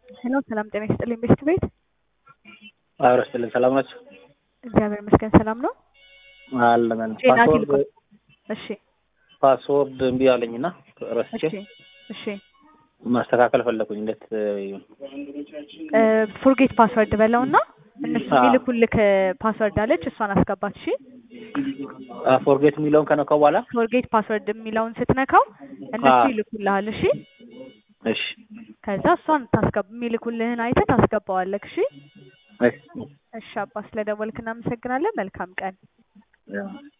ሄሎ ሰላም ጤና ይስጥልኝ ቤስት ቤት አብረ ስትልን ሰላም ናቸው። እግዚአብሔር ይመስገን ሰላም ነው። አለን ጤና ፓስወርድ ቴሌኮም እሺ ፓስወርድ እምቢ አለኝና ረስቼ እሺ እሺ ማስተካከል ፈለኩኝ። እንዴት ይሁን? ፎርጌት ፓስወርድ በለውና እነሱ አዎ። የሚልኩልክ ፓስወርድ አለች እሷን አስገባት። እሺ ፎርጌት የሚለውን ከነካው በኋላ ፎርጌት ፓስወርድ የሚለውን ስትነካው እነሱ አዎ። ይልኩልሃል። እሺ እሺ ከዛ እሷን ታስገባ የሚልኩልህን አይተህ ታስገባዋለክ። እሺ እሺ እሺ አባ ስለደወልክ እናመሰግናለን። መልካም ቀን። ያው